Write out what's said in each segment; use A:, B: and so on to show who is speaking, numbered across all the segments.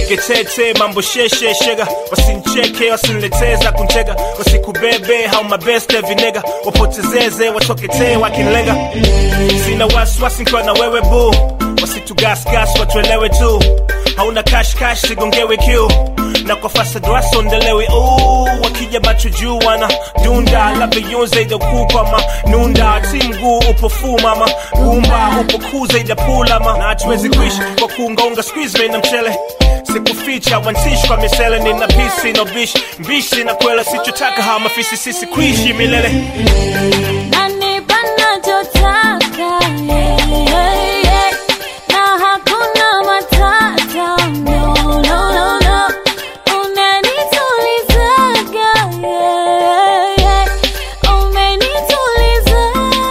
A: nipige tete mambo sheshe shega wasincheke wasinileteza kuntega wasikubebe hau mabeste vinega wapotezeze watoketee wakinlenga sina wasiwasi nkiwa na wewe bu wasitugasgas watuelewe tu hauna kashkash sigongewe kiu na kwa fasadwasa ondelewe uu wakija macho juu wana dunda labda yunze idakupama nunda ti mguu upo fu mama gumba upo kuza idapulama na hatuwezi kuishi kwa kuungaunga squeeze na mchele sikuficha wansishi kwa misele nina pisi no bishi mbishi na kwela sichotaka hawa mafisi sisi kuishi milele
B: Nanipa nachotaka, yeah, yeah, yeah. Na hakuna matata, no, no, no, no. Unanitulizaga, yeah, yeah. Umenituliza.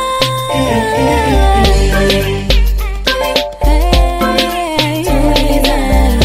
B: Hey, tuliza.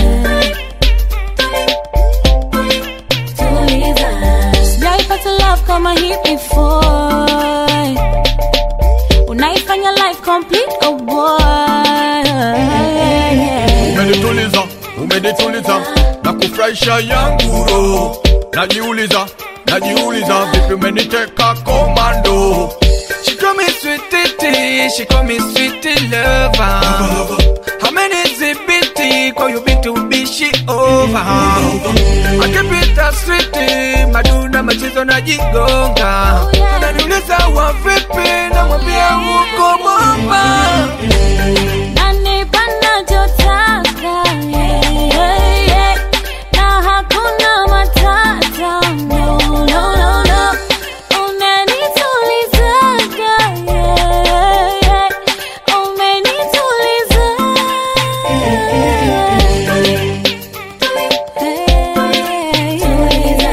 B: Tuliza. Sijaipata love kama hii before unaifanya life complete oh boy
C: umenituliza umenituliza na kufurahisha yangu roho najiuliza najiuliza vipi umeniteka komando
D: She call me sweetie, she call me sweetie lover. How many zibiti kwa you been to be she over? I keep it a sweetie, maduna machizo na jigonga.
B: Oh, yeah.
D: Unaniuliza wa vipi na mwambia uko bomba.
B: Nanipa nachotaka, yeah, yeah, yeah. Na hakuna matata, no, no, no, no. Unanitulizaga, yeah, yeah. Umenituliza. Hey, tuliza.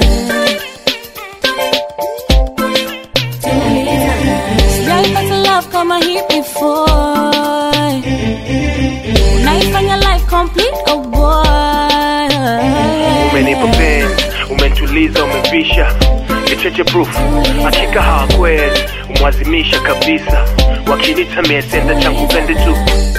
B: Sijaipata love kama hii before unaifanya life complete oh boy
A: umenipa penzi umentuliza umevisha kicheche proof hakika hawakwezi umwazimisha kabisa wakinita miesenda changu pende tu